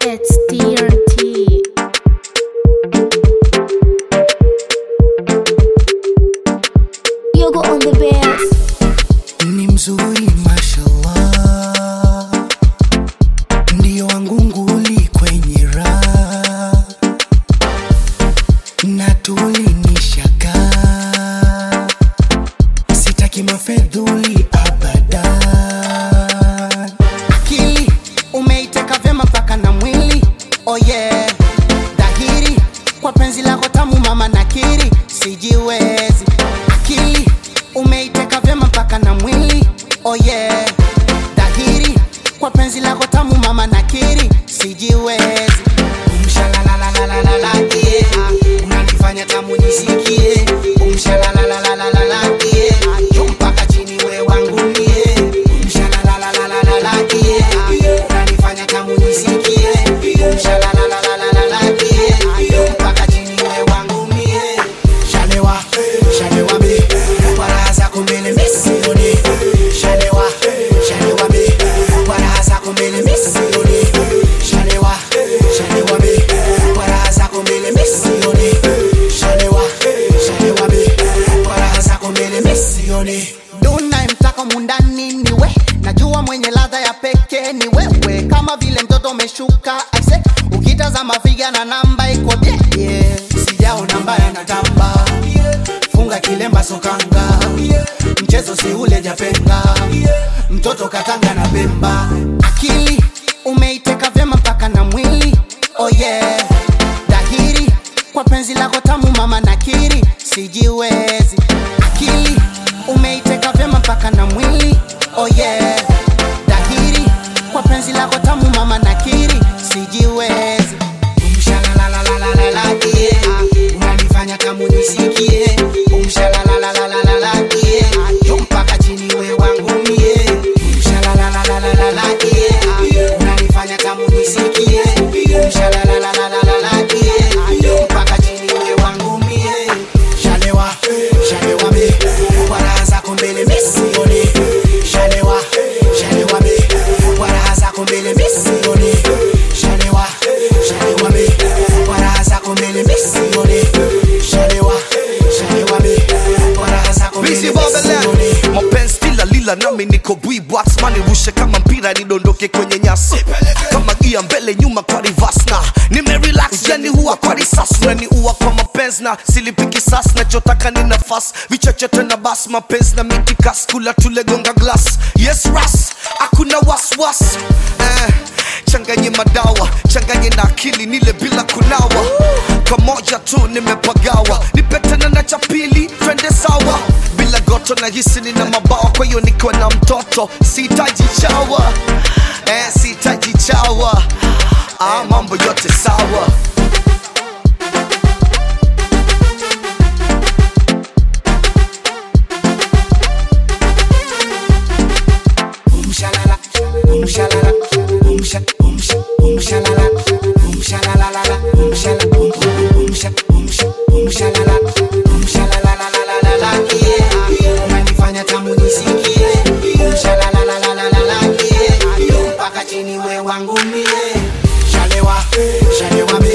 It's TRT. Yogo on the bass. ni mzuri mashallah, ndiyo wangu nguli kwenye raha na tulinishaka, sitaki mafedhuli abadan. Akili umeiteka vyema mpaka na mwili, oh yeah, dhahiri kwa penzi lako tamu mama nakiri, sijiwezi. Akili umeiteka vyema mpaka na mwili, oh yeah, dhahiri kwa penzi lako tamu mama nakiri, sijiwezi. Umshalalalalalala, yeah, unanifanya tamu nisikie. Umshalalalalalala, yeah, juu mpaka chini we wangu mie. Umshalalalalalala, yeah, unanifanya tamu nisikie. Umshalalalalalala, yeah, juu mpaka chini we wangu mie. Shalewa, shalewa mi, kwa raha zako mbele mi sioni. Shalewa, shalewa mi, kwa raha zako mbele mi sioni. Shalewa, shalewa mi, kwa raha zako mbele mi sioni. Shalewa, shalewa mi, kwa raha zako mbele mi sioni. Duna mtaka mundani ni we, najua mwenye ladha ya pekee ni wewe, kama vile mtoto umeshuka aise, ukitazama figa na namba iko bie yeah. Sijaona mbaya na tamba funga kilemba sokanga mchezo si ule japenga mtoto katanga na pemba akili umeiteka vyema mpaka na mwili oh yeah dhahiri kwa penzi lako tamu mama nakiri sijiwezi akili umeiteka vyema mpaka na mwili oh yeah dhahiri kwa penzi lako tamu mama nakiri sijiwezi Umshalalalalalala, yeah. unanifanya tamu nisikie Umshalalalalalala, yeah. juu mpaka chini we wangu mie Umshalalalalalala, yeah. unanifanya tamu nisikie Umshalalalalalala, yeah. juu mpaka chini we wangu mie Shalewa, shalewa mi, kwa raha zako mbele mi sioni. Shalewa, shalewa mi, kwa raha zako mbele mi sioni. Shalewa, shalewa mi, kwa raha zako mbele mi sioni. Shalewa, shalewa mi, kwa raha zako mbele Busy mi Babylon sioni. mapenzi kila lila nami niko bwibatsmani rushe kama mpira nidondoke kwenye nyasi kama gia mbele nyuma kwa rivas na nimerelax yani huwa kwa risasi unaniua kwa mapenzi na silipiki sas nachotaka ni nafasi vichochote na bas mapenzi na mitikas kula tulegonga glas yes ras hakuna waswas eh, changanye madawa changanye na akili nile bila kunawa kamoja tu nimepagawa nipetana na cha pili twende sawa bila goto na hisi nina mabawa kwa hiyo nikiwa na mtoto sihitaji chawa eh, sihitaji chawa ah, mambo yote sawa Umshalala, umshalala, umsha, umsha, umshalala, umshalalalala, umshala, um, um, umsha, umsha, umshalala, umshalalalalalala, yeah. Unanifanya tamu nisikie. Umshalalalalalala, yeah. mpaka chini we wangu mie. Shalewa, shalewa mi,